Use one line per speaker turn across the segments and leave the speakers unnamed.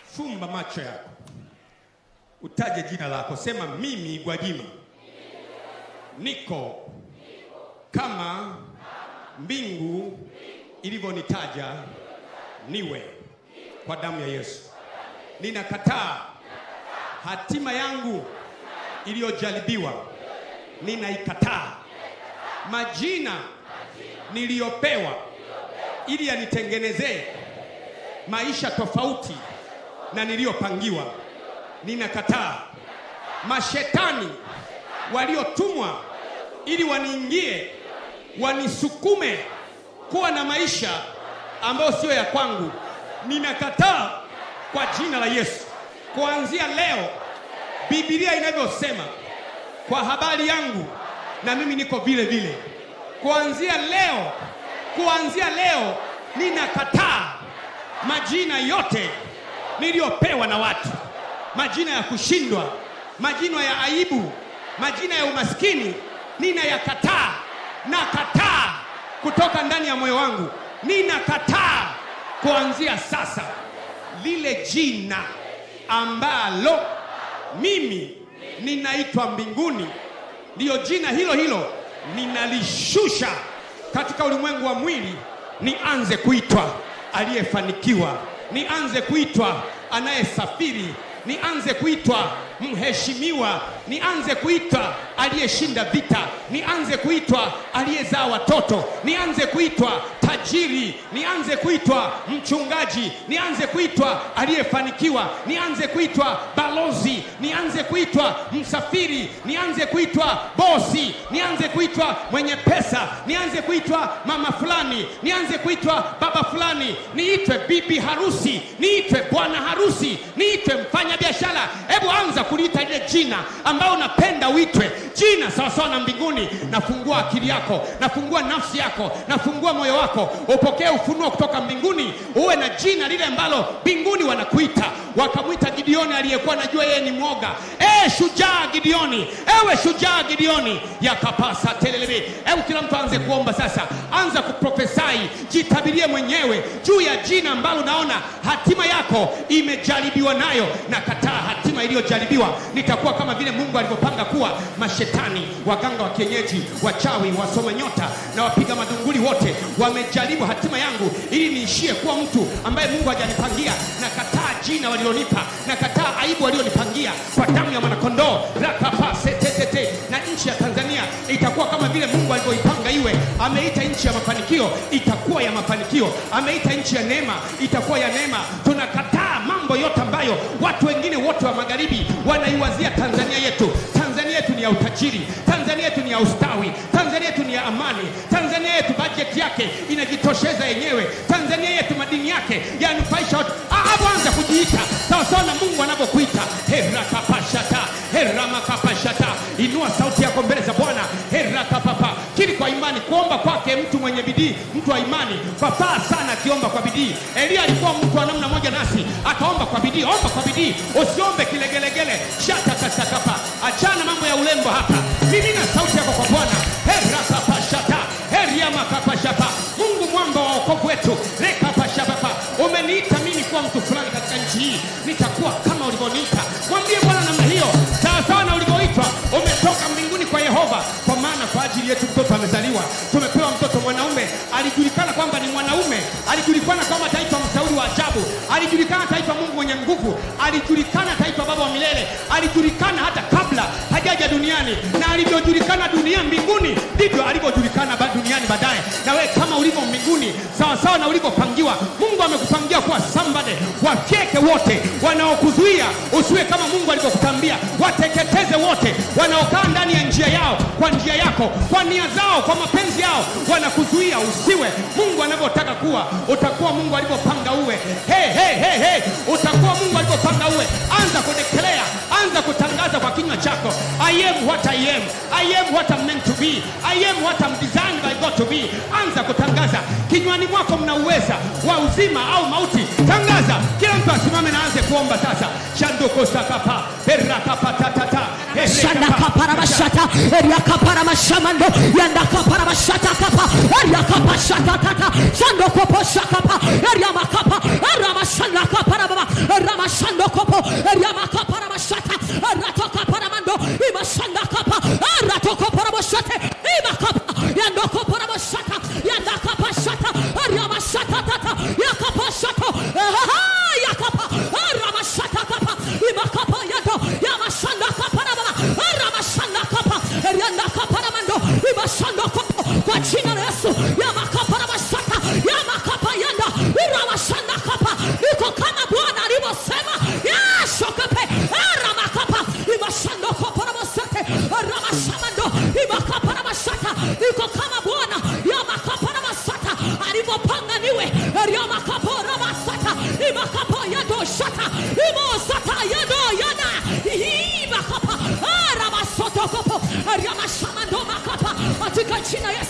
Fumba macho yako, utaje jina lako, sema mimi Gwajima niko kama mbingu ilivyonitaja niwe kwa damu ya Yesu. Ninakataa hatima yangu iliyojaribiwa, ninaikataa majina niliyopewa ili yanitengenezee maisha tofauti na niliyopangiwa. Ninakataa mashetani waliotumwa ili waniingie wanisukume kuwa na maisha ambayo siyo ya kwangu. Ninakataa kwa jina la Yesu. Kuanzia leo, Biblia inavyosema kwa habari yangu, na mimi niko vile vile. Kuanzia leo, kuanzia leo, ninakataa majina yote niliyopewa na watu, majina ya kushindwa, majina ya aibu, majina ya umaskini, ninayakataa. Nakataa kutoka ndani ya moyo wangu, ninakataa kuanzia sasa lile jina ambalo mimi ninaitwa mbinguni, ndiyo jina hilo hilo ninalishusha katika ulimwengu wa mwili, nianze kuitwa aliyefanikiwa, nianze kuitwa anayesafiri, nianze kuitwa mheshimiwa, nianze kuitwa aliyeshinda vita, nianze kuitwa aliyezaa watoto, nianze kuitwa tajiri, nianze kuitwa mchungaji, nianze kuitwa aliyefanikiwa, nianze kuitwa balozi, nianze kuitwa msafiri, nianze kuitwa bosi, nianze kuitwa mwenye pesa, nianze kuitwa mama fulani, nianze kuitwa baba fulani, niitwe bibi harusi, niitwe bwana harusi, niitwe mfanya biashara. Hebu anza kuliita lile jina ambao unapenda uitwe, jina sawasawa na mbinguni. Nafungua akili yako, nafungua nafsi yako, nafungua moyo wako, upokee ufunuo kutoka mbinguni, uwe na jina lile ambalo mbinguni wanakuita. Wakamwita Gideoni aliyekuwa anajua yeye ni mwoga. E, shujaa Gideoni, ewe shujaa Gideoni, yakapasa telelebe. Hebu kila mtu aanze kuomba sasa, anza kuprofesai, jitabirie mwenyewe juu ya jina ambalo unaona hatima yako imejaribiwa nayo. Na kataa hatima iliyojaribiwa, nitakuwa kama vile Mungu alivyopanga kuwa. Mashetani, waganga wa kienyeji, wachawi, wasoma nyota na wapiga madunguli wote wamejaribu hatima yangu ili niishie kuwa mtu ambaye Mungu hajanipangia. Na kataa jina walilonipa, na kataa aibu walionipangia kwa damu ya mwanakondoo rakapasetetete. Na nchi ya Tanzania itakuwa kama vile Mungu alivyoipanga iwe. Ameita nchi ya mafanikio, itakuwa ya mafanikio. Ameita nchi ya neema, itakuwa ya neema. Tunakataa mambo yote ambayo watu wengine wote wa magharibi wanaiwazia Tanzania yetu. Tanzania yetu ni ya utajiri, Tanzania yetu ni ya ustawi, Tanzania yetu ni ya amani, Tanzania yetu bajeti yake inajitosheza yenyewe, Tanzania yetu madini yake yanufaisha watu. Hapo anza kujiita sawasawa na Mungu anavyokuita. herakapashata heramakapashata. Inua sauti yako mbele za Bwana. herakapapa kili kwa imani, kuomba kwake mtu mwenye bidii, mtu wa imani papaa sana akiomba kwa bidii. Elia alikuwa mtu wa namna moja nasi, akaomba kwa bidii. Omba kwa bidii, usiombe kilegelegele. shatakasakapa achana mambo ya urembo hapa. Mimina sauti yako kwa Bwana. herakapashata heriamakapashapa. Mungu mwamba wa wokovu wetu, rekapashapapa. Umeniita mimi kuwa mtu fulani katika nchi hii, nitakuwa kama ulivyoniita. Mwambie Bwana namna hiyo, sawasawa na ulivyoitwa. Umetoka mbinguni kwa Yehova, kwa maana kwa ajili yetu mtoto amezaliwa. Tumepewa mtoto mwanaume, alijulikana kwamba ni mwanaume, alijulikana kwamba ataitwa mshauri wa ajabu, alijulikana ataitwa Mungu mwenye nguvu, alijulikana ataitwa baba wa milele, alijulikana hata kabla hajaja duniani, na alivyojulikana dunia mbinguni ndivyo alivyojulikana ba- duniani baadaye. Na wewe kama ulivyo mbinguni, sawasawa na ulivyopangiwa, Mungu amekupangia kuwa somebody. Wafyeke wote wanaokuzuia usiwe kama Mungu alivyokutambia, wateketeze wote wanaokaa ndani ya njia yao, kwa njia yako, kwa nia zao, kwa mapenzi yao, wanakuzuia usiwe Mungu anavyotaka kuwa. Utakuwa Mungu alivyopanga uwe. Hey, hey, hey, hey. Utakuwa Mungu alivyopanga uwe. Anza kudekelea, anza kutangaza kwa kinywa chako, I am what I am, I am what I'm meant to be, I am what I'm designed by God to be. Anza kutangaza kinywani mwako, mna uweza wa uzima au mauti. Tangaza, kila mtu asimame na aanze kuomba sasa. Shandoko sakapa perakapatata
Shanda kapara mashata, eria kapara mashamando, yanda kapara mashata kapa, eria kapa shata tata, shando kopo shakapa, eria makapa, era mashanda kapara baba, era mashanda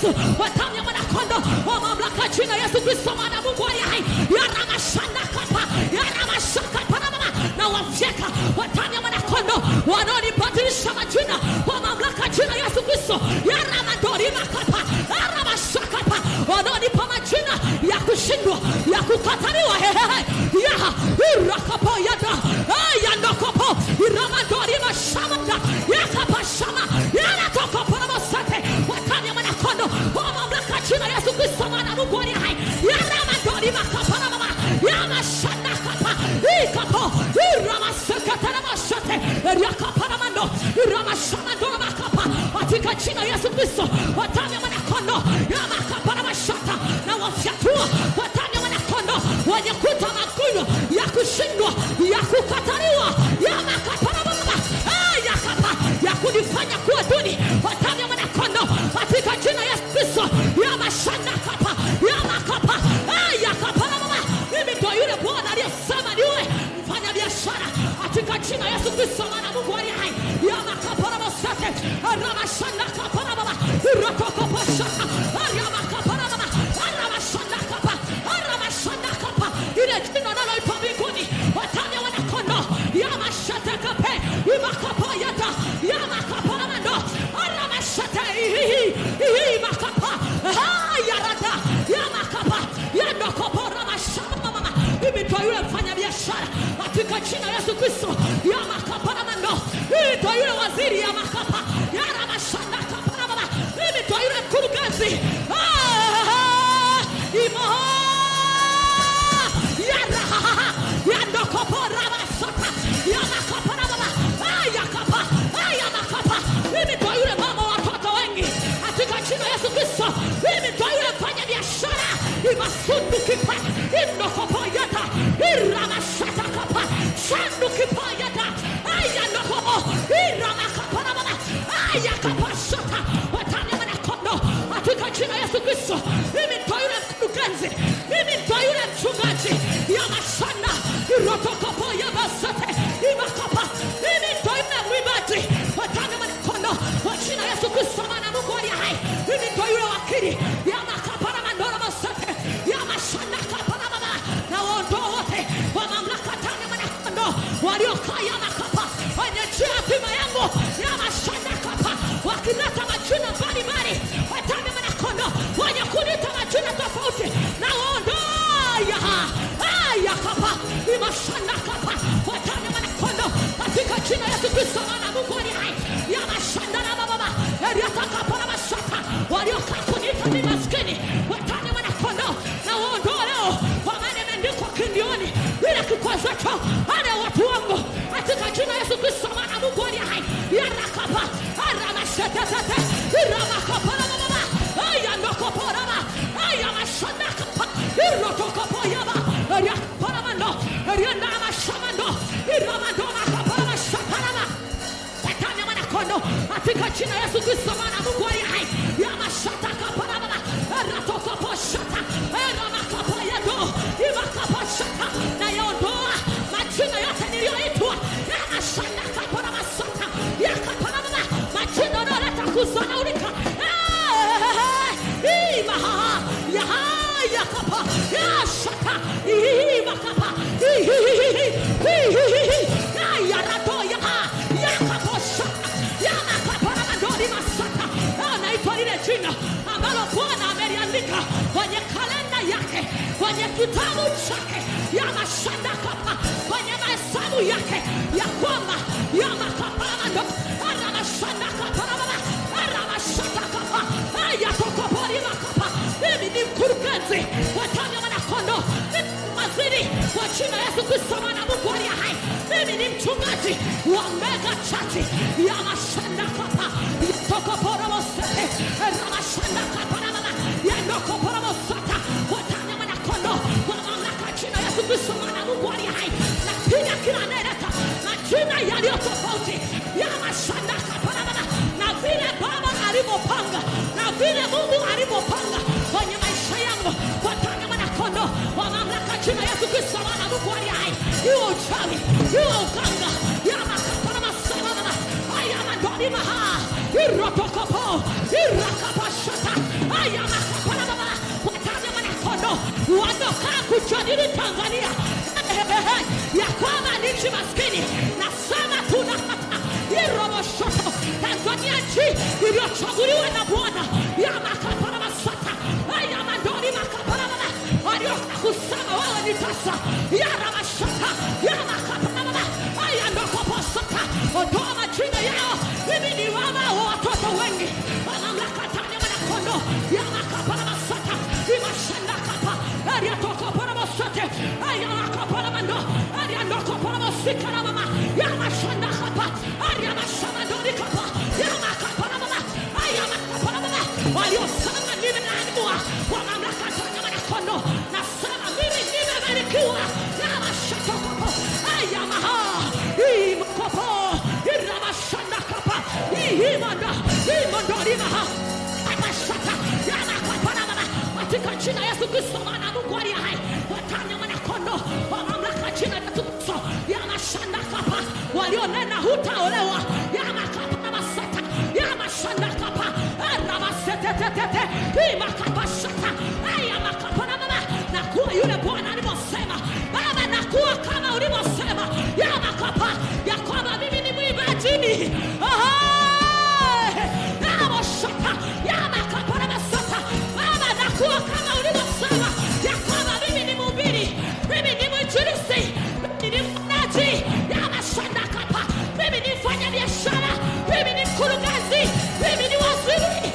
Yesu, kwa damu ya mwanakondoo, kwa mamlaka jina Yesu Kristo, mwana wa Mungu aliye hai, yaramashanda kapa, yaramashaka parababa, na wafyeka kwa damu ya mwanakondoo, wanaonibadilisha majina kwa mamlaka jina Yesu Kristo, yaramadorima kapa, yaramashaka pa, wanaonipa majina ya kushindwa, ya kukataliwa, hehehe, yaha, irakapo yada, yandokopo, iramadorima shamanda, yakapa shama, yanatokoporomosate, kwa damu ya mwanakondoo, kwa mamlaka jina Yesu Kristo, mwana wa Mungu aliye hai, yaramadorima kaparababa, yamashanda kapa, ikapo, iramasekataramasate, eriakaparamando, iramashamandoromakapa, katika jina Yesu Kristo, kwa damu ya mwanakondoo, yamakaparamashata, na wafyatua kwa damu ya mwanakondoo, wenye kuta maguno ya kushindwa, ya kukataliwa, yamakaparamababa, Ah, yakapa, ya kunifanya kuwa duni kwa damu ya mwanakondoo, katika jina Yesu Kristo, yamashanda kapa, yamakapa, Ah, yakaparamaba, mimi ndo yule Bwana aliyesema niwe mfanya biashara katika jina Yesu Kristo, mwana wa Mungu aliye hai, yamakaparamosate, ramashanda kaparababa, irotokoposhaka, aryamakaparababa, aramashanda kapa, aramashanda kapa, ile jina naloitwa mbinguni, watamu ya wanakondoo, yamashate kape, imakapayata, yamakaparamando, aramashate, ihihi, ihihi, makapa, ah, yarada, yamakapa, yandokoporamashamamama, mimi ndo yule mfanya biashara katika jina Yesu Kristo, yamakaparamando, mimi ndo yule waziri yamakapa, yaramashanda kaparamama, mimi ndo yule mkurugenzi Ah, imo yarahaha yandokoporamasota yamakaparababa ayakapa ayamakapa mimi ndo yule mama wa watoto wengi katika jina Yesu Kristo mimi ndo yule mfanya biashara imasundukipa indokopoyata iramashatakapa shandukipayata ayandokomo iramakaparababa ayakapashata watani mwanakondo katika jina Yesu Kristo mimi ndo yule mkurugenzi mimi ndo yule mchungaji ya mashanda irotokopo ya basate imakapa mimi ndo yule mwimbaji watani mwanakondo kwa jina Yesu Kristo mwana wa Mungu aliye hai mimi ndo yule wakili ya makapa na mandoro basate ya mashanda kapa na mama na waondoa wote kwa mamlaka tani mwanakondo waliokaa ya makapa wenye njia ya pima yangu ya mashanda kapa wakileta majina mbalimbali watani mwanakondo wenye kuleta majina tofauti na waondoa yaha aya kapa imashanda kapa watani mwanakondo katika jina Yesu Kristo mwana wa Mungu aliye hai ya mashanda na mababa yaliyotaka na mashaka waliokaa kuniita ni maskini watani mwanakondo na waondoa leo kwa maana imeandikwa kindioni ile kikwazacho ale watu wangu katika jina Yesu Kristo mwana wa Mungu aliye hai yarakapa aramashetetete iramakapalababa ayandokoporaba ayamashandakapa irotokopoyaba eriakaparamando eriandaramashamando iramandomakaparamashaparaba Satani mwanakondo katika jina Yesu Kristo mwana wa Mungu aliye hai yamashata kaparababa eratokoposhata eramakapayado imakapashata na yaondoa majina yote niliyoitwa yamashanda kaparamasata yakaparababa majina yanayoleta kuzonaulika imahaha yaha yakapa yashata imakapa ihihihi ihihihi yarato yaha yakaposhata yamakaparamadori masata anaitwa lile jina ambalo Bwana ameliandika kwenye kalenda yake kwenye kitabu chake ya mashanda kapa kwenye mahesabu yake ya kwamba yamakaparamando aramashanda kaparamama aramashata kapa ayatokopori makapa mimi ni mkurugenzi wa tawi ya mwanakondo mimi ni waziri wa jina Yesu Kristo mwana wa Mungu aliye hai mimi ni mchungaji wa mega chachi ya mashanda kapa tokoporomosete ramashanda kaparamama yandokoporomosata kwa tawi ya mwanakondo kwa mamlaka ya jina Yesu Kristo mwana wa Mungu aliye hai napiga kila anayeleta majina yaliyo tofauti ya mashanda kaparamama na vile Baba alivyopanga na vile Mungu alivyopanga kwenye maisha yangu kwa tawi ya mwanakondo kwa mamlaka ya jina Yesu Kristo mwana wa Mungu aliye hai iwe uchawi iwe uganga ya makaparamasamama aya madoni maha irotokopo irakapashata haya makapana baba wataja mwanakondo wanaokaa kujadili Tanzania ya kwamba ni nchi maskini nasema tunakata iroboshoto Tanzania nchi iliyochaguliwa na Bwana ya makapana masata haya mandoni makapana baba walioka kusema wewe ni tasa ya ramashata ya makapana baba haya ndokoposata ondoa majina yao mimi ni mama wa watoto wengi wa mamlaka tani ya mwanakondo ya makapana masata imashanda kapa ariatokopana masate aya makapana mando ariandokopana masikana mama ya mashanda kapa aria mashamadoni kapa ya makapana mama aya makapana mama waliosema nimeandikwa kwa mamlaka tani ya mwanakondo nasema mimi nimebarikiwa ya mashatokopo aya maha imakopo iramashanda kapa ihimanda imondorimaha amashata yamakapana mama katika jina Yesu Kristo mwana Mungu aliye hai watanya mwanakondo wa mamlaka jina la Yesu Kristo ya mashanda kapa walionena hutaolewa ya makapana masata ya mashanda kapa aramasetetetete imakapashata aya makapana mama na kuwa yule Bwana alivyosema Baba na kuwa kama ulivyosema ya makapa ya kwamba mimi ni mwimbaji Namoshaka, yamakapana masata. Baba, nakuwa kama ulivyosema ya kwamba mimi ni mhubiri, mimi ni mwinjilisti, mimi ni mwonaji, yamashandakapa. Mimi ni mfanya biashara, mimi ni mkurugenzi, mimi ni waziri.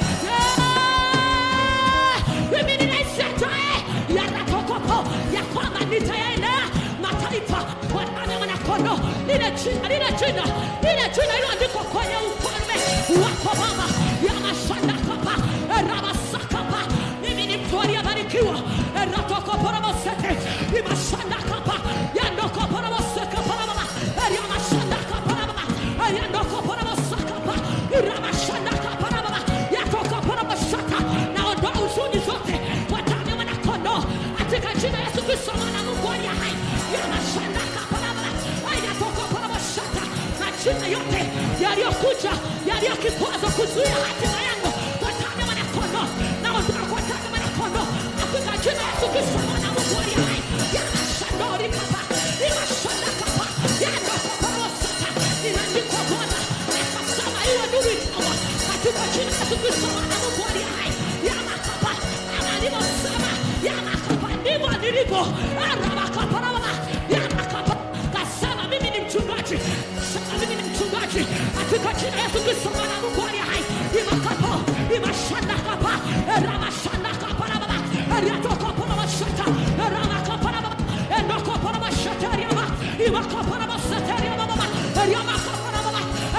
Yeah! Mimi ni rais ajaye, yanatokopo ya kwamba nitayaendea mataifa wanane wanakondo lile jina lile jina lile jina iliyoandikwa kwenye ufalme wako baba ya mashandakapa ramasakapa mimi ni mtu aliyebarikiwa ratokoporomosete imashandakapa yandokoporomosekaparababa yamashandakaparababa yandokoporomosakapa iramashandakaparababa yatokoporomosaka naondoa huzuni zote kwa damu ya mwanakondoo katika jina Yesu Kristo mwana wa Mungu aliye hai yamashandakaparababa ayatokoporomosaka majina yote yaliyokuja yaliyo kikwazo kuzuia hatima yangu kwa damu ya mwanakondoo naondoa kwa damu ya mwanakondoo katika jina Yesu Kristo mwana wa Mungu aliye hai yamashandori kapa imashandakapa yandokoporomosaka inaandikwa Bwana akasema iwe nuru ikawa katika jina Yesu Kristo mwana wa Mungu aliye hai yamakapa kama alivyosema yamakapa ndivyo nilivyo arabakaparababa yamakapa kasema mimi ni mchungaji sema mimi ni mchungaji katika jina Yesu Kristo mwana wa Mungu aliye hai imakapo imashandakapa ramashandakaparababa riatokoporomashata ramakaparababa endokoporomashata iwakaporomosatariamababa riamakaparababa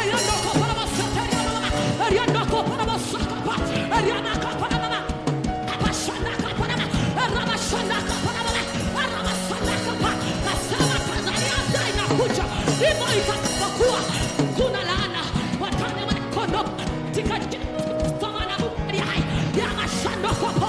riandokoporomosatariamababa riandokoporomosakapa riamakaparababa abashandakaparaba ramashandakaparababa ramasandakapa nasema Tanzania ndio inakuja hivyo itakapokuwa kuna laana watane wanakondo katika jina Bwana Mungu aliye hai ya mashandokopo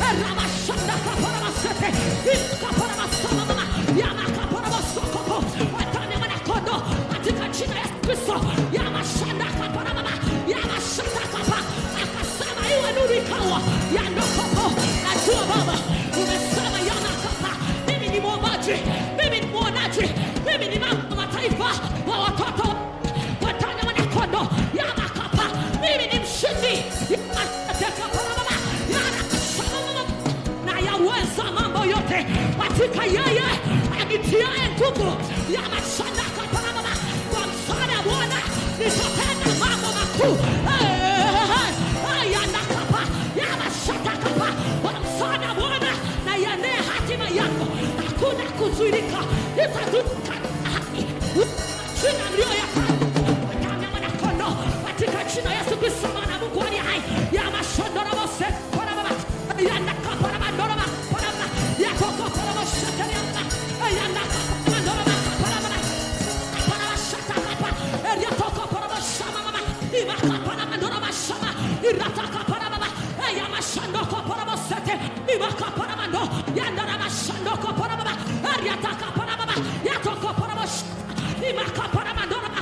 ramashandakaparabasete ikaparabasama ya makaparabasoko watane wanakondo katika jina ya Yesu Kristo ya mashandakaparababa ya mashandakapa akasema iwe nuru ikawa ya ndokopo najua Baba umesema yanakapa mimi ni mwombaji mimi ni mwonaji mimi ni mama wa mataifa wa watoto watane wanakondo ya makapa mimi ni mshindi yaatekaparababa yanakashamama na yaweza mambo yote katika yeye anitiaye nguvu ya mashandaka parababa kwa msaada wa Bwana nitatenda mambo makuu yanakapa ya mashandakapa kwa msaada wa Bwana na yanee hatima yako hakuna kuzuilika nitazunguka haki jina mlioyapanga damu ya mwanakondoo katika jina Yesu Kristo mwana wa Mungu aliye hai ya mashondorobose parababa yanakaparabandoraba parababa yakokoporoboshateriamba yanakaparabandoraba parababa parabashatakapa eriatokoporoboshamamama imakaparabandorobashama iratakaparababa yamashandokoporobosete imakaparabando yandarabashandokoporobaba eriatakaparababa yatokoporobosha imakaparabandoraba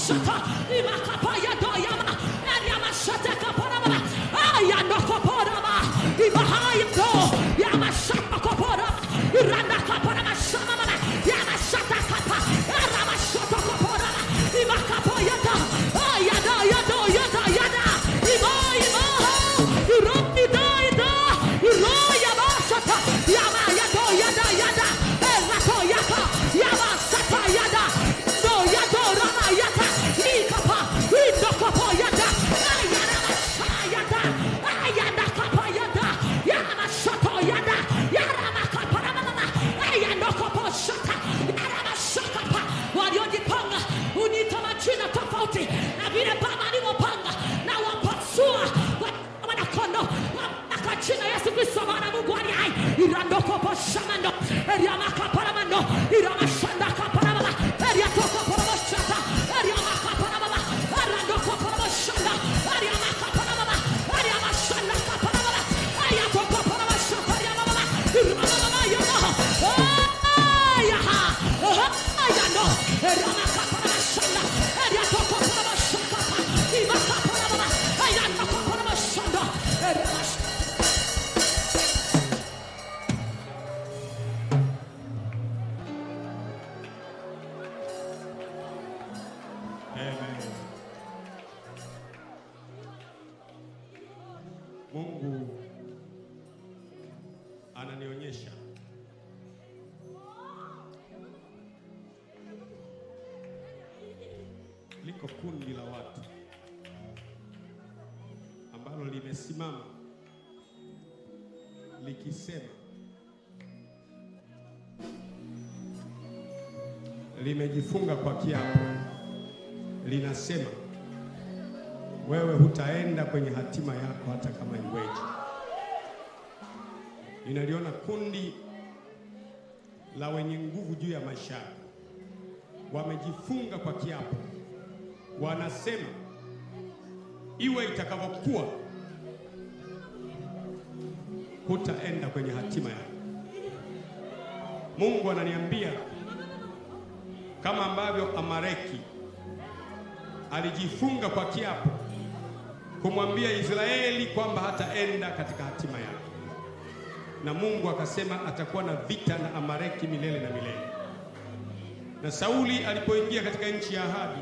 shata imakapaya doyama eriama shata kaparama ayando kaparama ibahaya do yama shata kaparama iranda kaparama shamama yama shata kapa erama shata kaparama imakapaya da ayada yada yada yada ima ima iro ida ida iro yama shata yama yado yada yada erato yaka yama shata yada do yado rama yata ikapa indo kapa yada ayada masha yada ayada kapa yada yama shata yada yarama kapa rama ayando kapa shata yarama shaka pa waliojipanga uniita majina tofauti na vile baba alivyopanga na wapasua wa- wanakondo wamaka jina Yesu Kristo maana Mungu ali hai irandokopo shamando eriamakaparamando iramashandakaparamama eriatokoporomashata eriamakaparamama erandokoporomashanda eriamakaparamama eriamashandakaparamama ayatokoporomashata eriamamama iramamama yamaha ayaha ayano eriamakaparamashanda eriatokoporomashakapa imakaparamama ayandokoporomashanda eriamash
Amen. Mungu ananionyesha liko kundi la watu ambalo limesimama likisema limejifunga kwa kiapo linasema wewe hutaenda kwenye hatima yako hata kama iweje. Ninaliona kundi la wenye nguvu juu ya maisha yako, wamejifunga kwa kiapo, wanasema iwe itakavyokuwa, hutaenda kwenye hatima yako. Mungu ananiambia kama ambavyo Amaleki alijifunga kwa kiapo kumwambia Israeli kwamba hataenda katika hatima yake, na Mungu akasema atakuwa na vita na Amaleki milele na milele. Na Sauli alipoingia katika nchi ya ahadi,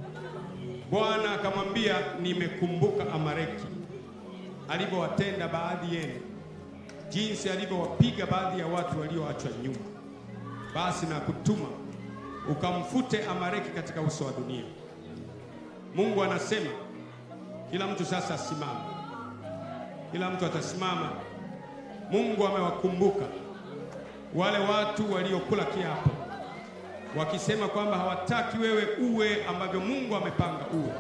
Bwana akamwambia, nimekumbuka Amaleki alivyowatenda baadhi yenu, jinsi alivyowapiga baadhi ya watu walioachwa nyuma, basi na kutuma ukamfute Amaleki katika uso wa dunia. Mungu anasema kila mtu sasa asimame, kila mtu atasimama. Mungu amewakumbuka wale watu waliokula kiapo wakisema kwamba hawataki wewe uwe ambavyo Mungu amepanga uwe,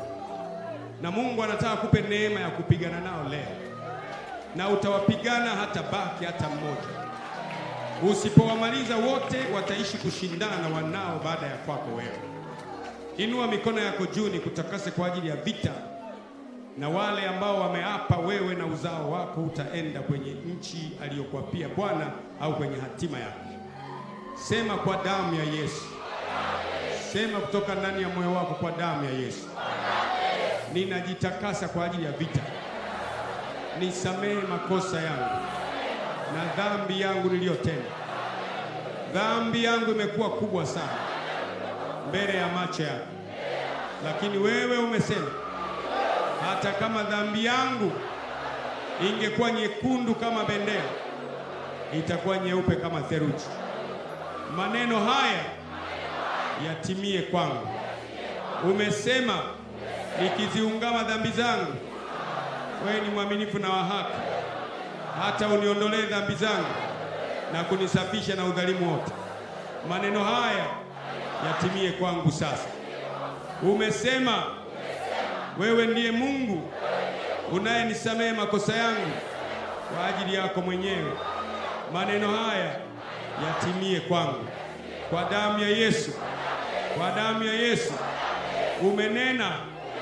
na Mungu anataka kupe neema ya kupigana nao leo, na utawapigana hata baki hata mmoja. Usipowamaliza wote, wataishi kushindana na wanao baada ya kwako wewe. Inua mikono yako juu, ni kutakase kwa ajili ya vita na wale ambao wameapa wewe na uzao wako utaenda kwenye nchi aliyokuapia Bwana au kwenye hatima yako. Sema kwa damu ya Yesu, sema kutoka ndani ya moyo wako, kwa damu ya Yesu ninajitakasa kwa ajili ya vita. Nisamehe makosa yangu na dhambi yangu niliyotenda. Dhambi yangu imekuwa kubwa sana mbele ya macho yako, lakini wewe umesema hata kama dhambi yangu ingekuwa nyekundu kama bendera, itakuwa nyeupe kama theluji. Maneno haya yatimie kwangu. Umesema nikiziungama dhambi zangu, wewe ni mwaminifu na wa haki, hata uniondolee dhambi zangu na kunisafisha na udhalimu wote. Maneno haya yatimie kwangu sasa. Umesema wewe ndiye Mungu unayenisamehe makosa yangu kwa ajili yako mwenyewe. Maneno haya yatimie kwangu kwa damu ya Yesu, kwa damu ya Yesu. Umenena,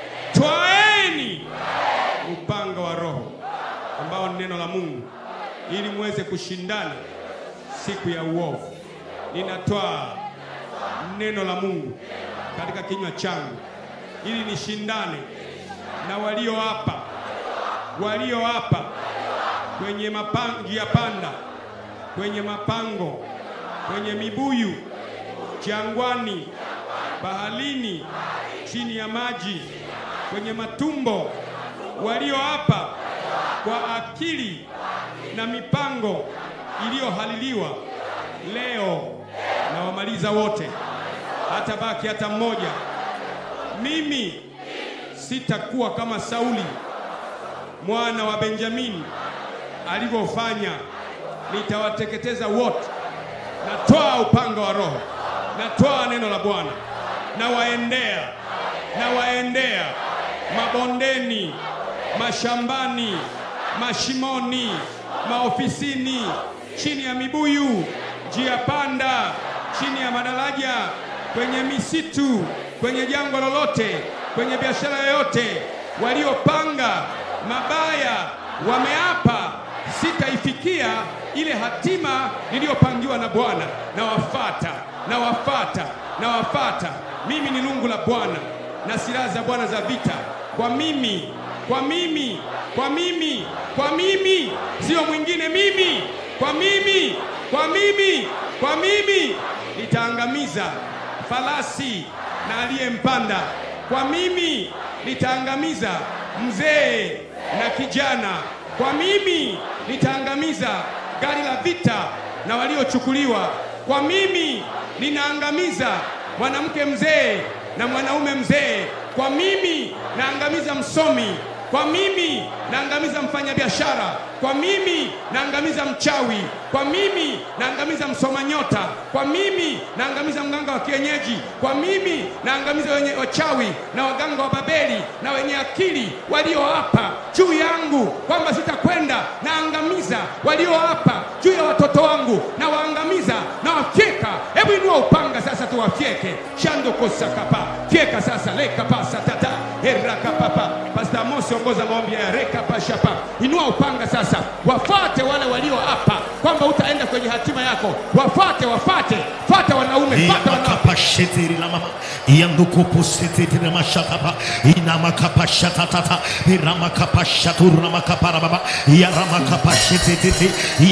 twaeni upanga wa Roho ambao ni neno la Mungu, ili muweze kushindana siku ya uovu. Ninatwaa neno la Mungu katika kinywa changu ili nishindane na walio hapa walio hapa kwenye mapa- njia panda, kwenye mapango, kwenye mibuyu, jangwani, baharini, chini ya maji, kwenye matumbo, walio hapa kwa akili na mipango iliyohaliliwa, leo na wamaliza wote, hata baki hata mmoja. Mimi sitakuwa kama Sauli mwana wa Benjamini alivyofanya, nitawateketeza wote. Natoa upanga wa Roho, natoa neno la Bwana, nawaendea, nawaendea mabondeni, mashambani, mashimoni, maofisini, chini ya mibuyu, njia panda, chini ya madaraja, kwenye misitu, kwenye jangwa lolote, kwenye biashara yoyote, waliopanga mabaya wameapa, sitaifikia ile hatima niliyopangiwa na Bwana. Nawafata, nawafata, nawafata. Mimi ni lungu la Bwana na silaha za Bwana za vita. Kwa mimi, kwa mimi, kwa mimi, kwa mimi, sio mwingine. Mimi, kwa mimi, kwa mimi, kwa mimi nitaangamiza farasi na aliyempanda. Kwa mimi nitaangamiza mzee na kijana. Kwa mimi nitaangamiza gari la vita na waliochukuliwa. Kwa mimi ninaangamiza mwanamke mzee na mwanaume mzee. Kwa mimi naangamiza msomi. Kwa mimi naangamiza mfanyabiashara. Kwa mimi naangamiza mchawi. Kwa mimi naangamiza msoma nyota. Kwa mimi naangamiza mganga wa kienyeji. Kwa mimi naangamiza wenye wachawi na waganga wa Babeli na wenye akili walio hapa juu yangu kwamba sitakwenda. Naangamiza walio hapa juu ya watoto wangu, na waangamiza na wafyeka. Hebu inua upanga sasa, tuwafyeke shando kosakapa fyeka sasa lekapasa tata erakapapa Pastor Amos ongoza maombi ya rekapashapa. Inua upanga sasa, wafate wale walio hapa kwamba utaenda kwenye hatima yako. Wafate, wafate, fata wanaume, fata wanawake.
Yamakapashetiri la mama yandukupusetiri la mashakapa inamakapashatatata iramakapashaturu la makapara baba yaramakapashetete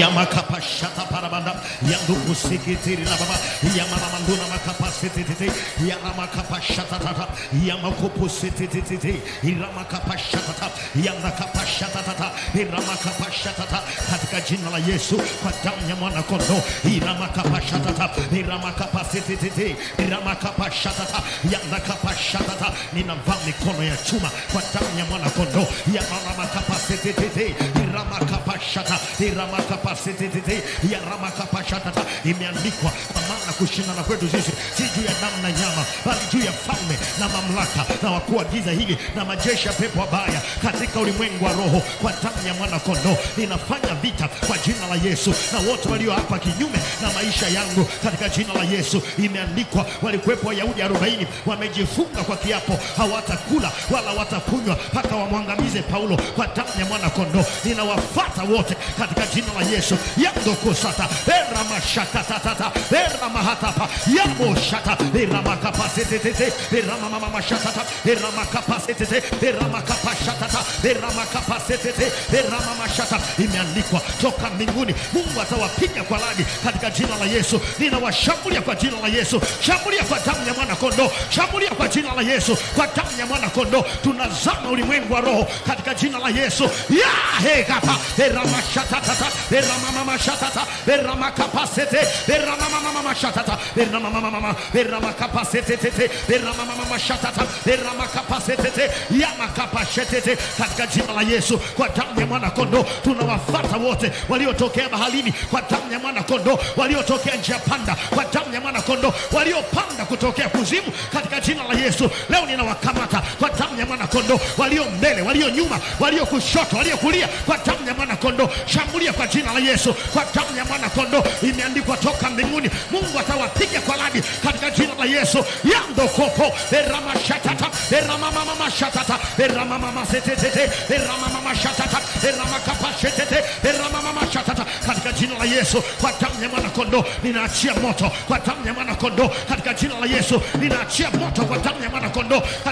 yamakapashataparabanda yandukusikitiri la baba yamamamanduna makapasetete yaramakapashatatata yamakupusetete iramakapashatata yanakapashatatata iramakapashatata katika jina la Yesu kwa damu ya mwana kondoo iramakapashatata iramakapasitititi iramakapashatata yanakapashatata ninavaa mikono ya chuma kwa damu ya mwana kondoo yaramakapasitititi iramakapashata iramakapasitititi yaramakapashatata imeandikwa kwa maana kushindana kwetu sisi si juu ya damu na nyama bali juu ya falme na mamlaka na wakuu wa giza hili na majeshi ya pepo wabaya katika ulimwengu wa roho kwa damu ya mwana kondoo ninafanya vita kwa jina la Yesu na wote walio hapa kinyume na maisha yangu katika jina la Yesu imeandikwa walikuwepo Wayahudi 40 wamejifunga kwa kiapo hawatakula wala watakunywa mpaka wamwangamize Paulo kwa damu ya mwana kondoo ninawafata wote katika jina la Yesu yandokosata eramashatatata eramahatapa yaboshata eramakapasitete eramamamashatata eramakapasitete eramakapashatata eramakapasitete eramamashata imeandikwa toka mbinguni Mungu atawapiga kwa radi katika jina la Yesu ninawashambulia kwa jina la Yesu shambulia kwa damu ya mwana kondoo shambulia kwa jina la Yesu kwa damu ya mwana kondoo tunazama ulimwengu wa roho katika jina la Yesu ya hekapa eramashatatata eramamamashatata eramakapasete eramamamamashatata eramamamama eramakapasete eramamamamashatata eramakapasete yamakapashetete katika jina la Yesu kwa damu ya mwana kondoo tunawafata wote waliotokea baharini kwa damu ya mwana kondoo waliotokea njia panda kwa damu ya mwana kondoo waliopanda kutokea kuzimu katika jina la Yesu leo ninawakamata kwa damu ya mwana kondoo walio mbele walio nyuma walio kushoto walio kulia kwa damu ya mwana kondoo shambulia kwa jina la Yesu kwa damu ya mwana kondoo imeandikwa toka mbinguni Mungu atawapiga kwa radi katika jina la Yesu yandokopo eramashatata eramamamashatata eramamamasetete eramamamashatata eramakapashetete eramamamashatata katika jina la Yesu kwa damu ya mwana kondoo ninaachia moto kwa damu ya mwana kondoo katika jina la Yesu ninaachia moto kwa damu ya mwana kondoo katika jina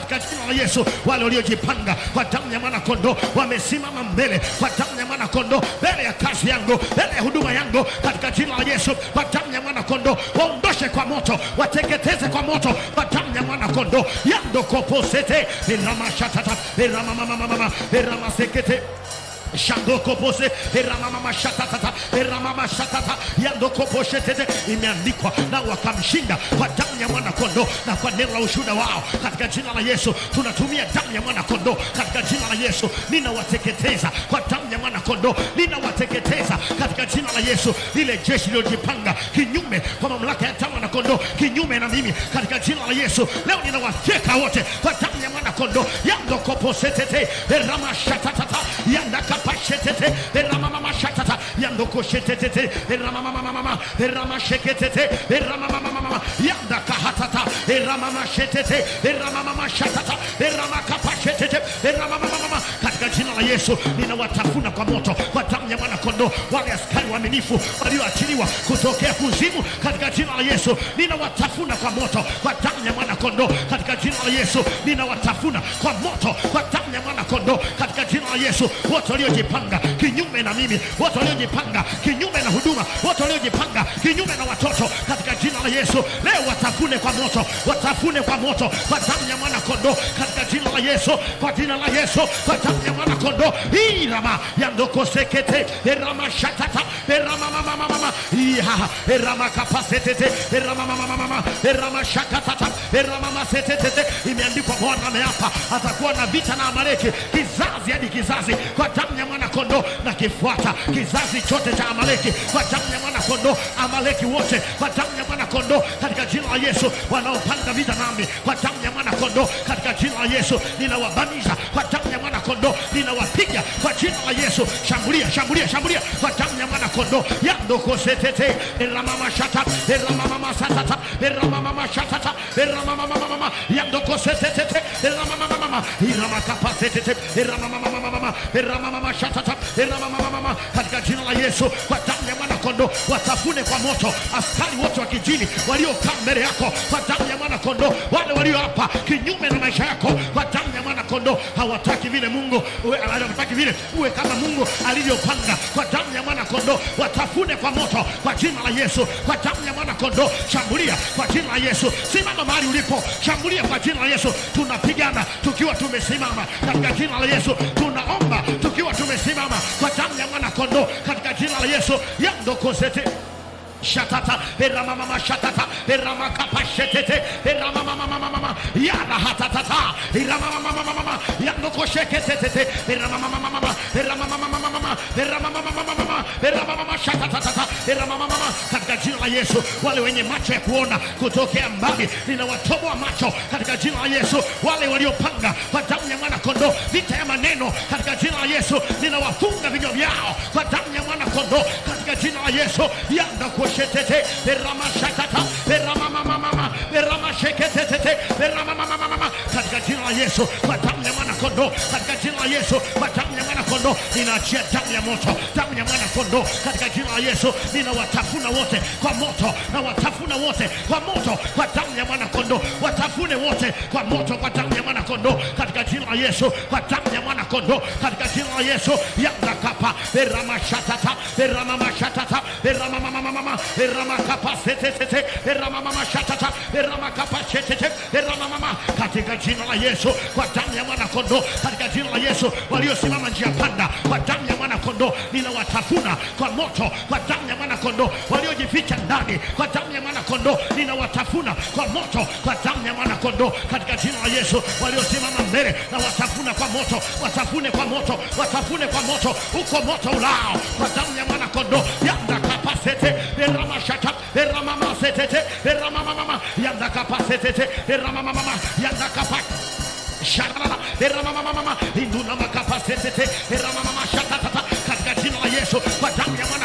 la Yesu. Wale waliojipanga kwa damu ya mwana kondoo wamesimama mbele kwa damu ya mwana kondoo, mbele ya kazi yangu, mbele ya huduma yangu, katika jina la Yesu, kwa damu ya mwana kondoo waondoshe kwa moto, wateketeze kwa moto kwa damu ya mwana kondoo. yandokoposete eramashatata eramamamamama eramasekete shandokopose eramamamashatatata eramamamashatata yandokoposhetete imeandikwa na wakamshinda kwa damu ya mwana kondoo na kwa neno la ushuhuda wao katika jina la yesu tunatumia damu ya mwana kondoo katika jina la yesu ninawateketeza kwa damu ya mwana kondoo ninawateketeza katika jina la yesu lile jeshi lililojipanga kinyume kwa mamlaka ya damu ya kondoo kinyume na mimi katika jina la yesu leo ninawafyeka wote kwa damu ya mwana kondoo yandokoposetete eramashatatata yandakapashetete eramamamashatata yandokoshetetete eramamamamama eramasheketete eramamamamama yandakahatata eramamamashetete eramamamashatata eramakapashetete eramamamamama katika jina la yesu ninawatafuna kwa moto kwa damu ya mwana kondoo wale askari waaminifu walioachiliwa kutokea kuzimu katika jina la yesu ninawatafuna kwa moto kwa damu ya mwana kondoo katika jina la yesu ninawatafuna kwa moto kwa damu ya mwana kondoo katika jina la yesu wote waliojipanga kinyume na mimi wote waliojipanga kinyume na huduma wote waliojipanga kinyume na watoto katika jina la yesu leo watafune kwa moto watafune kwa moto kwa damu ya mwana kondoo katika jina la yesu kwa jina la yesu kwa damu ya mwana kondoo irama yandokosekete erama shatata erama mama mama iha erama kapasetete erama mama mama erama shakatata erama masetete imeandikwa bwana ameapa atakuwa na vita na amaleki kizazi hadi kizazi kwa damu ya mwana kondoo na kifuata kizazi chote cha amaleki kwa damu ya mwana kondoo amaleki wote kwa damu ya mwana kondoo katika jina la yesu wanaopanga vita nami kwa damu ya mwana kondoo katika jina la yesu ninawabamiza kwa damu ya mwana kondoo ninawapiga kwa jina la yesu shambulia shambulia shambulia kwa damu ya mwana kondoo yandokosetete eramamashata eramamamasatata eramamamashatata eramamamamama yandokosetetete eramamamamama iramakapasetete eramamamamama eramamamashatata eramamamamama katika jina la yesu kwa damu ya mwana kondoo watafune kwa moto askari wote wa kijini waliokaa mbele yako kwa damu ya mwana kondoo wale walio hapa kinyume na maisha yako kwa damu ya mwana kondoo hawataki vile mungu uwe- hawataki vile uwe kama mungu alivyopanga kwa damu ya mwana kondoo watafune kwa moto kwa jina la yesu kwa damu ya mwana kondoo shambulia kwa jina la yesu simama mahali ulipo shambulia kwa jina la yesu tunapigana tukiwa tumesimama katika jina la yesu tunaomba tukiwa tumesimama kwa damu ya mwana kondoo katika jina la yesu yandokosete shatata eramamama shatata eramakapashetete eramamamamamama yarahatatata eramamamamamama yanokosheketetete eramamamamamama eramamamamamama eramamamamamama eramamama shatatatata eramamamama katika jina la yesu wale wenye macho ya kuona kutokea mbali ninawatoboa macho katika jina la yesu wale waliopanga kwa damu ya mwana kondoo vita ya maneno katika jina la yesu ninawafunga vinywa vyao kwa damu ya mwana kondoo katika jina la yesu yandakoshetete eramashatata eramamamamama eramasheketete eramamamamama katika jina la yesu kwa damu ya mwana kondoo katika jina la yesu kwa damu ya mwana kondoo ninaachia damu ya moto damu ya mwana kondoo katika jina la yesu ninawatafuna wote kwa moto na watafuna wote kwa moto kwa damu ya mwana kondoo watafune wote kwa moto kwa damu ya mwana kondoo katika jina la yesu kwa damu ya mwana kondoo katika jina la yesu yandakapa eramashatata eramamamashatata eramamamamama eramakapasetete eramamamashatata eramakapashetete eramamama katika jina la yesu kwa damu ya mwana kondoo katika jina la yesu waliosimama njia panda kwa damu ya mwana kondoo ninawatafuna kwa moto kwa damu ya mwana kondoo waliojificha ndani kwa damu ya mwana kondoo ninawatafuna kwa moto kwa damu ya mwana kondoo katika jina la yesu waliosimama mbele na watafuna kwa moto watafune kwa moto watafune kwa moto uko moto ulao kwa damu ya mwana kondoo yandakapasete eramashata eramamasetete eramamamama yandakapasetete eramamamama yandakapa Sharara, eramamamamama, induna makapasetete, eramamama shatatata, katika jina la Yesu, kwa damu ya mwana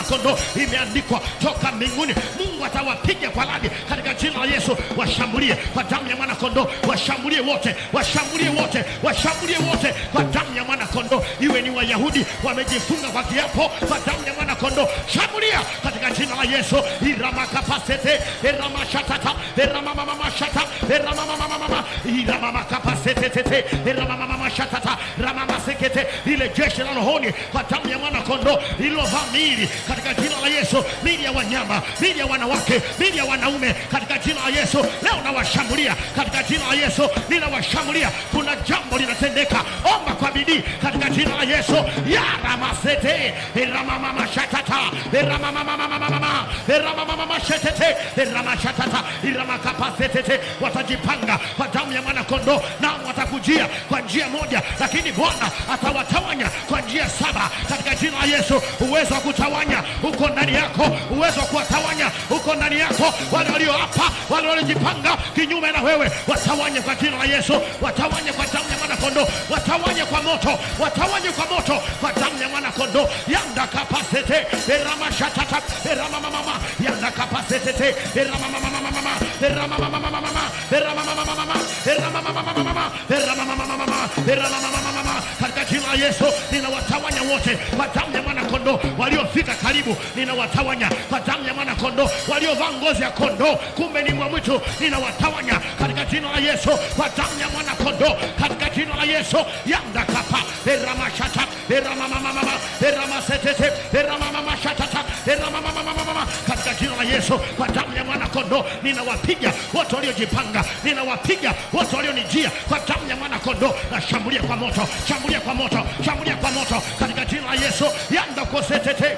kondoo imeandikwa toka mbinguni mungu atawapiga kwa radi katika jina la yesu washambulie kwa damu ya mwana kondoo washambulie wote washambulie wote washambulie wote kwa damu ya mwana kondoo iwe ni wayahudi wamejifunga kwa kiapo kwa damu ya mwana kondoo shambulia katika jina la yesu iramakapasete iramashatata iramamamamashata iramamamamama iramamakapasete iramamamamashata ramamasekete ile jeshi la rohoni kwa damu ya mwana kondoo lililovaa miili katika jina la yesu miili ya wanyama miili ya wanawake miili ya wanaume katika jina la yesu leo nawashambulia katika jina la yesu ninawashambulia kuna jambo linatendeka omba kwa bidii katika jina la yesu yaramasete iramamamashatata iramamamamamamama iramamamamashetete iramashatata iramakapastetete watajipanga kwa damu ya mwana kondoo nao watakujia kwa njia moja lakini bwana atawatawanya kwa njia saba katika jina la yesu uwezo wa kutawanya uko ndani yako uwezo wa kuwatawanya uko ndani yako wale walioapa wale waliojipanga kinyume na wewe watawanye kwa jina la yesu watawanye kwa damu ya mwana kondoo watawanye kwa moto watawanye kwa moto kwa damu ya mwana kondoo yanda kapasete eramashatata eramamamama yanda kapasetete eramamamamamama eramamamamamama eramamamamamama eramamamamamama eramamamamamama eramamamamamama katika jina la yesu ninawatawanya wote kwa damu ya mwana kondoo waliofika karibu ninawatawanya kwa damu ya mwana kondoo waliovaa ngozi ya kondoo kumbe ni mwa mwitu ninawatawanya katika jina la yesu kwa damu ya mwana kondoo katika jina la yesu yandakapa eramashata eramamamamama eramasetete eramamamashatata eramamamamamama katika jina la yesu kwa damu ya mwana kondoo ninawapiga wote waliojipanga ninawapiga wote walionijia kwa damu ya mwana kondoo na shambulia kwa moto shambulia kwa moto shambulia kwa moto katika jina la yesu yandakosetete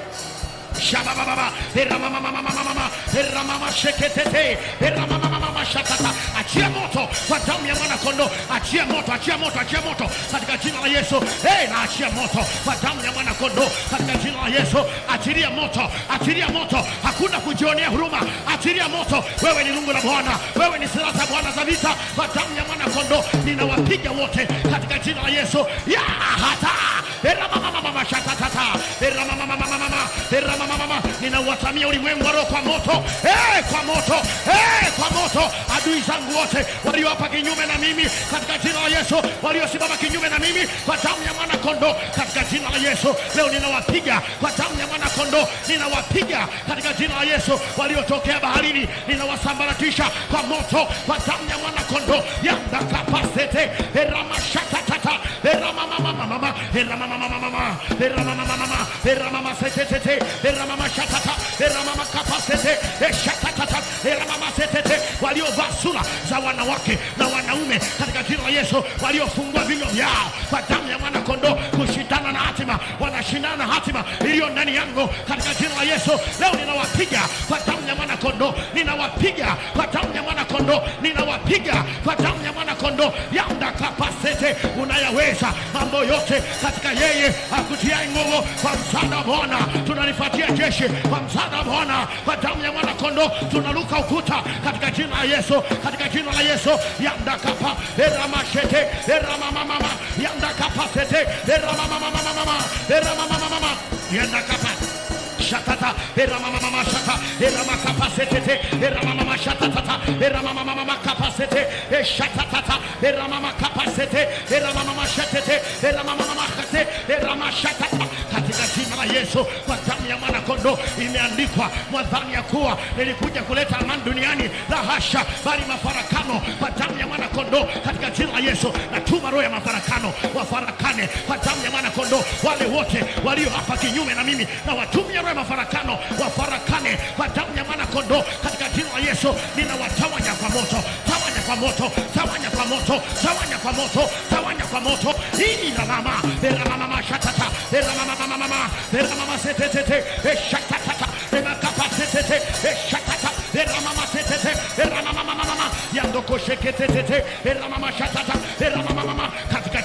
shabababa eramamamamamamama eramamasheketete eramamamamamashakata achia moto kwa damu ya mwana kondoo achia moto achia moto achia moto katika jina la yesu hey, na achia moto kwa damu ya mwana kondoo katika jina la yesu achilia moto achilia moto hakuna kujionea huruma achilia moto wewe ni lungu la bwana wewe ni silaha za bwana za vita kwa damu ya mwana kondoo ninawapiga wote katika jina la yesu ya hata eramamamamamashakatata eramamamamamama eramamamama ninawatamia ulimwengu wa roho kwa moto hey, kwa moto hey, kwa moto adui zangu wote walioapa kinyume na mimi katika jina la yesu waliosimama kinyume na mimi kwa damu ya mwana kondoo katika jina la yesu leo ninawapiga kwa damu ya mwana kondoo ninawapiga katika jina la yesu waliotokea baharini ninawasambaratisha kwa moto kwa damu ya mwana kondoo yandakapasete eramashatatata eramamamamamama eramamamamamama eramamamamama eramamasetetete eramamamashatata eramamakapasete eshatatata eramamasetete waliovaa sura za wanawake na wanaume katika jina la yesu waliofungua vinywa vyao kwa damu ya mwana kondoo kushindana na hatima wanashindana na hatima iliyo ndani yangu katika jina la yesu leo ninawapiga kwa damu ya mwana kondoo ninawapiga kwa damu ya mwana kondoo ninawapiga kwa damu ya mwana kondoo yanda kapasete unayaweza mambo yote katika yeye akutia nguvu kwa msaada wa bwana tunalifuatia jeshi kwa msaada wa bwana kwa damu ya mwana kondoo tunaruka ukuta katika jina la yesu katika jina la yesu yandakapa eramashete eramamamama yandakapasete eramamamamamama eramamamamama yandakapa shatata eramamamama shata eramakapasete eramamama shatatata eramamamama kapasete eshatatata eramamakapasete eramamama shatete eramamamama kate eramashatata katika jina la Yesu kwa damu ya mwana kondoo imeandikwa mwadhani ya kuwa nilikuja kuleta amani duniani la hasha bali mafarakano kwa damu ya mwana kondoo katika jina la Yesu natuma roho ya mafarakano wafarakane kwa damu ya mwana kondoo wale wote walio hapa kinyume na mimi na watumia roho ya mafarakano wafarakane kwa damu ya mwana kondoo katika jina la Yesu ninawatawanya kwa moto tawanya kwa moto tawanya kwa moto tawanya kwa moto tawanya kwa moto hii la mama era mama shatata era mama mama mama era mama setetete eshatatata era kapasetete eshatata era mama setete era mama mama mama yandoko sheketetete era mama shatata era mama mama katika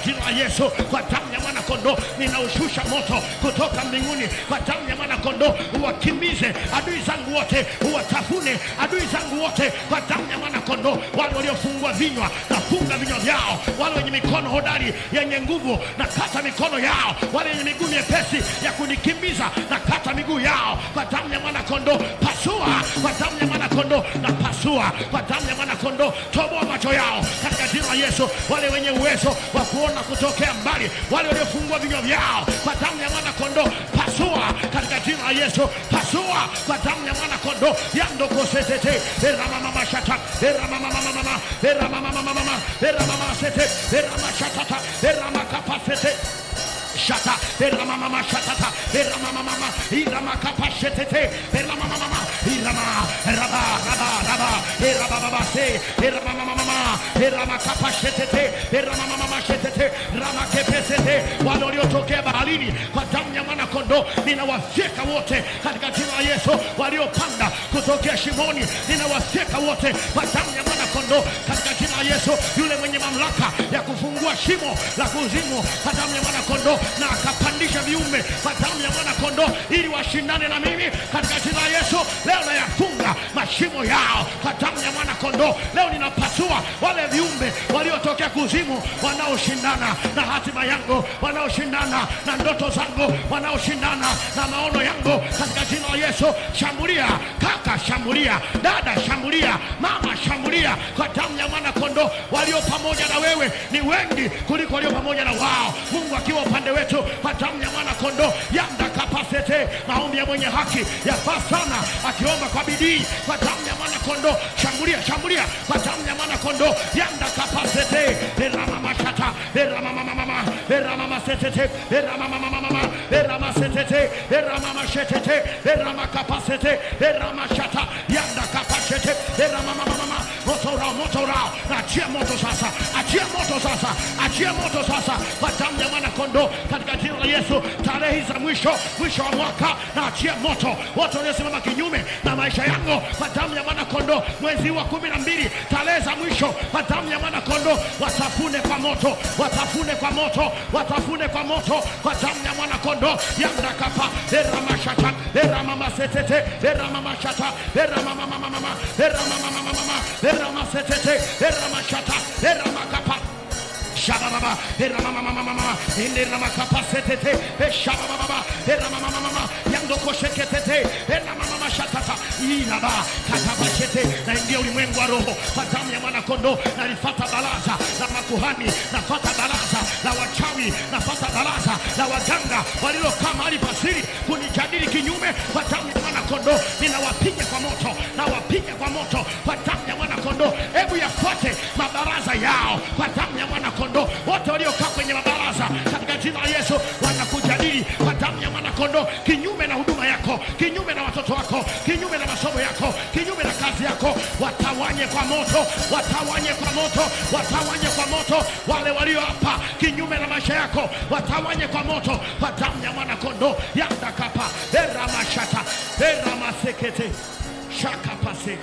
jina la Yesu, kwa damu ya mwana kondoo ninaushusha moto kutoka mbinguni, kwa damu ya mwana kondoo uwakimbize adui zangu wote, uwatafune adui zangu wote, kwa damu ya mwana kondoo. Wale waliofungwa vinywa, nafunga vinywa vyao. Wale wenye mikono hodari yenye nguvu, na kata mikono yao. Wale wenye miguu myepesi ya kunikimbiza, na kata miguu yao kwa damu ya mwana kondoo. Pasua kwa damu ya mwana kondoo, na pasua kwa damu ya mwana kondoo. Toboa macho yao katika jina la Yesu. Wale wenye uwezo wa kuona kutokea mbali, wale waliofungua vinywa vyao kwa damu ya mwana kondoo, pasua katika jina la Yesu. Pasua kwa damu ya mwana kondoo. Yandokosetete eramamamashata eramamamamama eramamamamama eramamasete eramashatata eramakapasete shata eramamama shatata eramamamama iramakapashetete eramamamama irama raba raba raba erabababa se eramamamama eramakapashetete eramamamama shetete ramakepesete wale waliotokea baharini kwa damu ya mwana kondoo ninawafyeka wote katika jina la Yesu waliopanda kutokea shimoni ninawafyeka wote kwa damu ya mwana kondoo katika jina la Yesu yule mwenye mamlaka ya kufungua shimo la kuzimu kwa damu ya mwana kondoo na akapandisha viumbe kwa damu ya mwana kondoo ili washindane na mimi katika jina la Yesu. Leo nayafunga mashimo yao kwa damu ya mwana kondoo. Leo ninapasua wale viumbe waliotokea kuzimu wanaoshindana na hatima yangu, wanaoshindana na ndoto zangu, wanaoshindana na maono yangu katika jina la Yesu. Shambulia kaka, shambulia dada, shambulia mama, shambulia kwa damu ya mwana kondoo. Walio pamoja na wewe ni wengi kuliko walio pamoja na wao. Mungu akiwa upande wetu kwa damu ya mwana kondoo yanda kapasete. Maombi ya mwenye haki yafaa sana, akiomba kwa bidii kwa damu ya mwana kondoo. Shambulia, shambulia kwa damu ya mwana kondoo yanda kapasete eramamashata eramamamama eramamasete eramamamama eramasetete eramamashetete eramakapasete eramashata yanda kapasete eramamamama moto urao, moto urao, na achia moto sasa, achia moto sasa, achia moto sasa kwa damu ya mwana kondoo katika jina la Yesu. Tarehe za mwisho mwisho wa mwaka na achia moto wote waliosimama kinyume na maisha yangu kwa damu ya mwana kondoo. Mwezi wa kumi na mbili tarehe za mwisho kwa damu ya mwana kondoo, watafune kwa moto, watafune kwa moto, watafune kwa moto kwa damu ya mwana kondoo. yandakapa eramashata eramamasetete eramamashata eramamamamama eramamamamama eramasetete eramashata eramakapa Shabababa, Eramamamamama, Inderamakapasete, Shabababa, Eramamamama, Yandokoshekete, Eramamama Shatata, Ilaba, Katabashete, naingia ulimwengu wa roho kwa damu ya mwana kondoo, nalifata baraza la makuhani, nafata baraza la wachawi, nafata baraza la waganga walilokaa mahali pasiri kunijadili kinyume kwa damu ya mwana kondoo, ninawapiga kwa moto, nawapiga kwa moto kwa damu ya mwana kondoo. Hebu yafuate mabaraza yao kwa damu ya mwana kondoo. Wote waliokaa kwenye mabaraza katika jina la Yesu wanakujadili kwa damu ya mwana kondoo, kinyume na huduma yako, kinyume na watoto wako, kinyume na masomo yako, kinyume na kazi yako, watawanye kwa moto, watawanye kwa moto, watawanye kwa moto. Wale walio hapa kinyume na maisha yako, watawanye kwa moto, kwa damu ya mwana kondoo. yandakapa eramashata eramasekete shakapase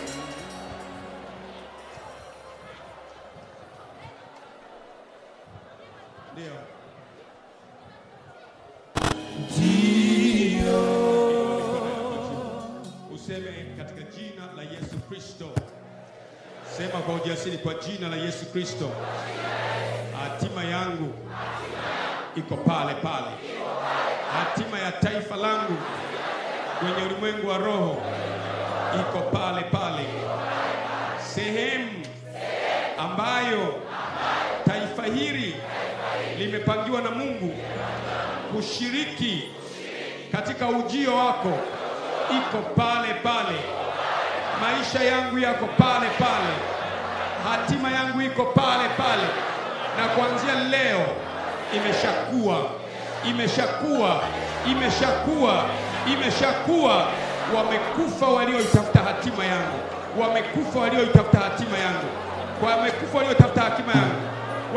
Ndio. Useme katika jina la Yesu Kristo. Sema kwa ujasiri, kwa jina la Yesu Kristo. Hatima yangu iko pale pale. Hatima ya taifa langu kwenye ulimwengu wa roho iko pale pale. Sehemu ambayo taifa hili limepangiwa na Mungu kushiriki katika ujio wako iko pale pale. Maisha yangu yako pale pale, hatima yangu iko pale pale, na kuanzia leo imeshakuwa, imeshakuwa, imeshakuwa, imeshakuwa. Wamekufa walioitafuta hatima yangu, wamekufa walioitafuta hatima yangu, wamekufa walioitafuta hatima yangu wale wenye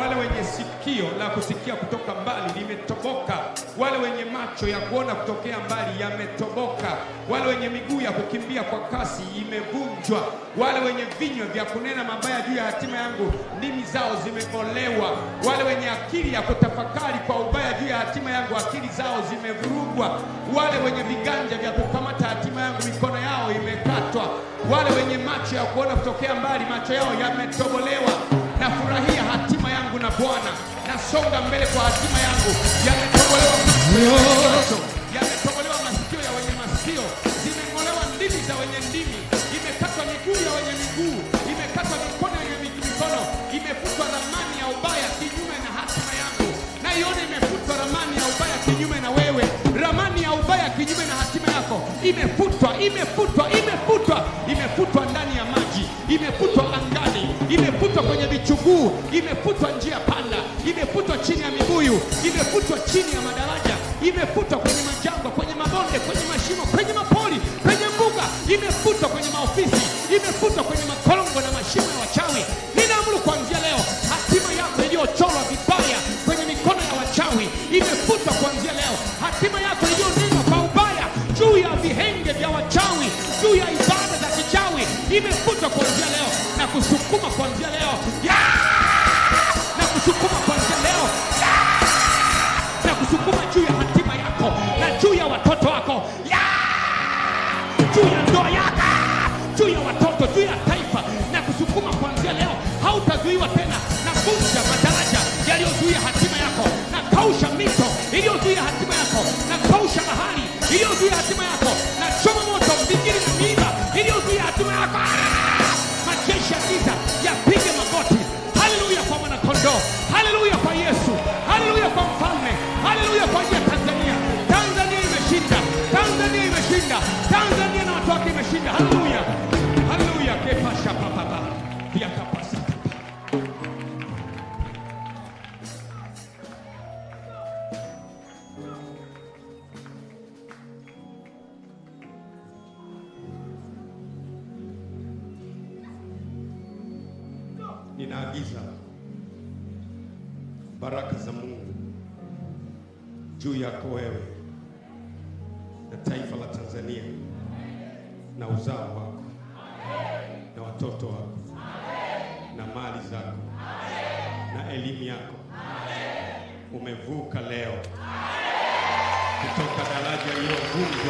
sikio la kusikia kutoka mbali limetoboka, wale wenye macho ya kuona kutokea mbali yametoboka, wale wenye miguu ya kukimbia kwa kasi imevunjwa, wale wenye vinywa vya kunena mabaya juu ya hatima yangu ndimi zao zimeng'olewa, wale wenye akili ya kutafakari kwa ubaya juu ya hatima yangu akili zao zimevurugwa, wale wenye viganja vya kukamata hatima yangu mikono yao imekatwa, wale wenye macho ya kuona kutokea mbali macho yao yametobolewa. Nafurahia hatima yangu na Bwana, nasonga mbele kwa hatima yangu. Yametobolewa macho ya wenye macho, yametobolewa masikio ya wenye masikio, zimeng'olewa ndimi za wenye ndimi, imekatwa miguu ya wenye miguu, imekatwa mikono ya wenye mikono, imefutwa ramani ya ubaya kinyume na hatima yangu. Naiona imefutwa ramani ya ubaya kinyume na wewe, ramani ya ubaya kinyume na hatima yako imefutwa, imefutwa, imefutwa, imefutwa ndani ya maji, imefutwa angani, imefutwa kwenye vichuguu, imefutwa njia panda, imefutwa chini ya mibuyu, imefutwa chini ya madaraja, imefutwa kwenye majangwa, kwenye mabonde, kwenye mashimo, kwenye mapori, kwenye mbuga, imefutwa kwenye maofisi, imefutwa kwenye makorongo na mashimo ya wachawi. Ninaamuru kuanzia leo, hatima yako iliyochorwa vibaya kwenye mikono ya wachawi imefutwa kuanzia leo. Hatima yako iliyonenwa kwa ubaya juu ya vihenge vya wachawi, juu ya ibada za kichawi imefutwa kuanzia leo na kusukuma kuanzia leo Yeah! na kusukuma kuanzia leo Yeah! na kusukuma juu ya hatima yako na juu ya watoto wako Yeah! juu ya ndoa yako juu ya watoto juu ya taifa na kusukuma kuanzia leo hautazuiwa tena na vunja madaraja yaliyozuia hatima yako na kausha mito iliyozuia hatima yako na kausha bahari iliyozuia hatima yako na choma moto mbingiri na miiba iliyozuia hatima yako Ah! majeshi ya giza yapige magoti haleluya kwa mwanakondoo haleluya kwa yesu haleluya kwa mfalme haleluya kwa ajili ya tanzania tanzania imeshinda tanzania imeshinda tanzania na watu wake imeshinda haleluya haleluya kepasha papapa yakapasa ninaagiza baraka za Mungu juu yako wewe na taifa la Tanzania na uzao wako na watoto wako na mali zako na elimu yako. Umevuka leo kutoka daraja lililovunjwa,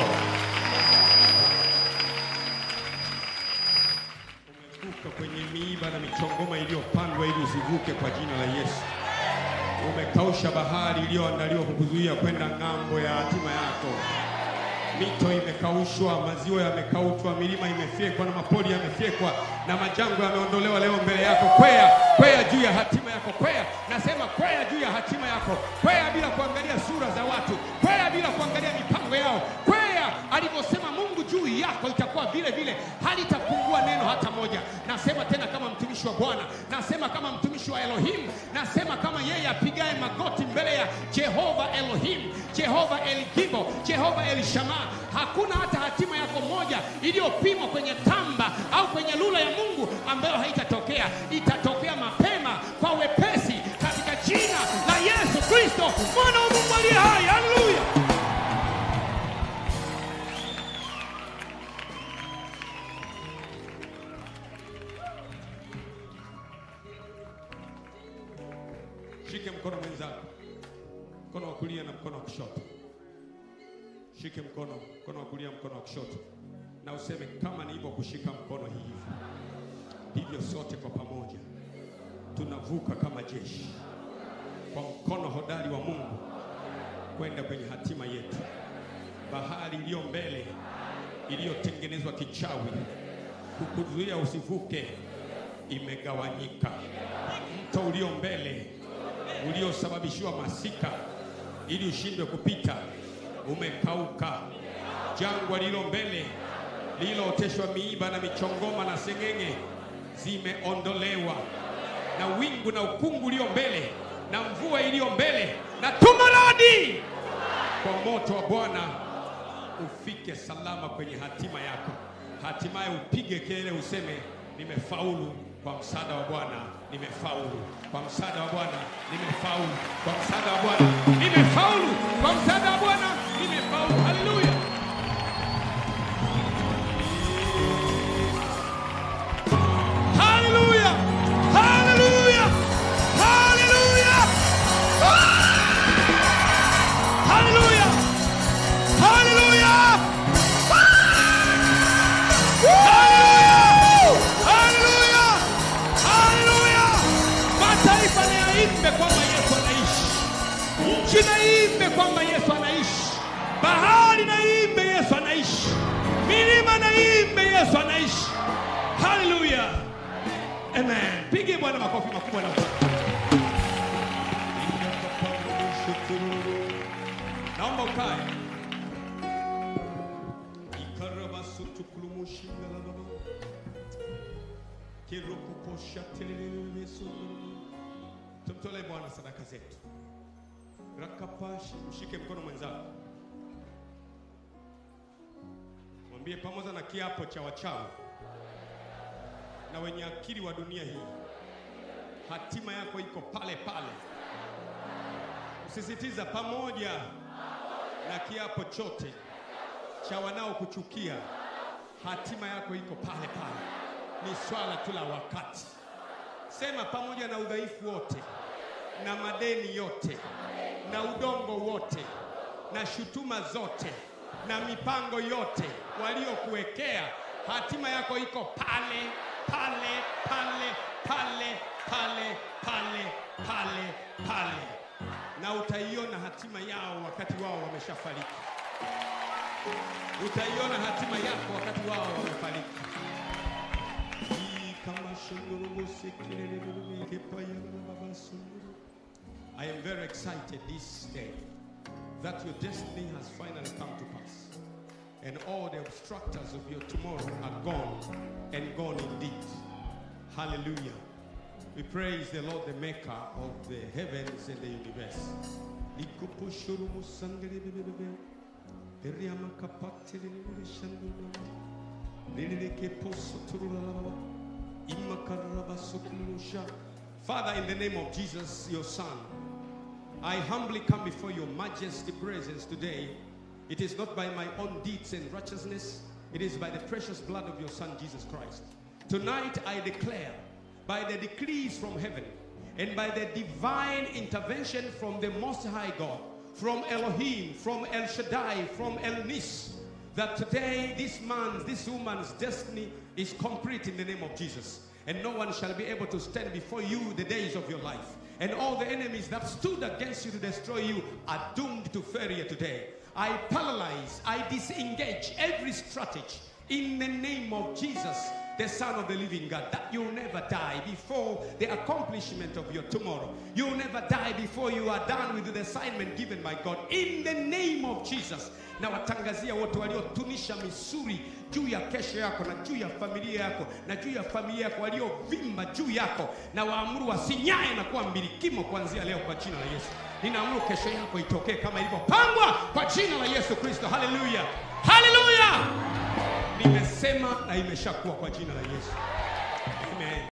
umevuka kwenye miiba na michongoma iliyopandwa ili usivuke kwa jina la Yesu. Umekausha bahari iliyoandaliwa kukuzuia kwenda ng'ambo ya hatima yako. Mito imekaushwa, maziwa yamekaushwa, milima imefyekwa na mapori yamefyekwa na majangwa yameondolewa leo mbele yako. Kwea, kwea juu ya hatima yako, kwea. Nasema kwea juu ya hatima yako, kwea bila kuangalia sura za watu, kwea bila kuangalia mipango yao, kwea alivyosema Mungu juu yako itakuwa vile vile, halitapungua neno hata moja. Nasema tena kama mtumishi wa Bwana, nasema kama mtumishi wa Elohim, nasema kama yeye apigaye magoti mbele ya Jehova Elohim, Jehova El Gibo, Jehova El Shammah. Hakuna hata hatima yako moja iliyopimwa kwenye tamba au kwenye lula ya Mungu ambayo haitatokea. Itatokea mapema kwa wepesi katika jina la Yesu Kristo, mwana wa Mungu aliye hai. Haleluya! Shike mkono mwenzako, mkono wa kulia na mkono wa kushoto. Shike mkono, mkono wa kulia, mkono wa kushoto, na useme kama nilivyokushika mkono hivi, ndivyo sote kwa pamoja tunavuka kama jeshi kwa mkono hodari wa Mungu kwenda kwenye hatima yetu. Bahari iliyo mbele iliyotengenezwa kichawi kukuzuia usivuke imegawanyika. Mto ulio mbele uliosababishiwa masika ili ushindwe kupita umekauka. Jangwa lililo mbele lililooteshwa miiba na michongoma na seng'eng'e zimeondolewa, na wingu na ukungu ulio mbele na mvua iliyo mbele na tumaradi kwa moto wa Bwana ufike salama kwenye hatima yako, hatimaye upige kelele useme nimefaulu kwa msaada wa Bwana. nimefaulu kwa msaada wa Bwana, nimefaulu kwa msaada wa Bwana, nimefaulu kwa msaada wa Bwana, nimefaulu. Haleluya! Haleluya! Haleluya! Haleluya! Haleluya! Haleluya! Haleluya! Haleluya! Mataifa na yaimbe kwamba Yesu anaishi. Nchi na iimbe kwamba Yesu anaishi. Bahari na iimbe Yesu anaishi. Milima na iimbe Yesu anaishi. Haleluya! Amen. Pigie Bwana makofi makubwa na Naomba ukae. Ikarabasutukulumushingalababa. Kirukuposha teleleleso. Tumtolee Bwana sadaka zetu. Rakapashi, mshike mkono mwenzako, mwambie pamoja na kiapo cha wachawi na wenye akili wa dunia hii, hatima yako iko pale pale. Usisitiza pamoja na kiapo chote cha wanaokuchukia, hatima yako iko pale pale. Ni swala tu la wakati. Sema pamoja na udhaifu wote na madeni yote na udongo wote na shutuma zote na mipango yote waliokuwekea, hatima yako iko pale pale pale pale pale pale pale pale, na utaiona hatima yao wakati wao wameshafariki. Utaiona hatima yako wakati wao wamefariki. I am very excited this day that your destiny has finally come to pass. And all the obstructors of your tomorrow are gone and gone indeed. Hallelujah. We praise the Lord, the maker of the heavens and the universe. Likupushurumu sandelebebebe. Periama kapatelelele shandunama. Leleleke posoturulala. Imakarabasukulusha. Father, in the name of Jesus, your Son, I humbly come before your majesty presence today. It is not by my own deeds and righteousness, it is by the precious blood of your Son, Jesus Christ. Tonight I declare, by the decrees from heaven and by the divine intervention from the Most High God, from Elohim, from El Shaddai, from El Nis, that today this man's, this woman's destiny is complete in the name of Jesus. And no one shall be able to stand before you the days of your life. And all the enemies that stood against you to destroy you are doomed to failure today. I paralyze, I disengage every strategy in the name of Jesus, the Son of the living God, that you'll never die before the accomplishment of your tomorrow. You'll never die before you are done with the assignment given by God. In the name of Jesus. Na watangazia wote waliotunisha misuri juu ya kesho yako na juu ya familia yako na juu ya familia yako waliovimba juu yako, na waamuru wasinyaye na kuwa mbilikimo kuanzia leo kwa jina la Yesu. Ninaamuru kesho yako itokee kama ilivyopangwa kwa jina la Yesu Kristo. Haleluya, haleluya! Nimesema na imeshakuwa kwa jina la Yesu. Amen.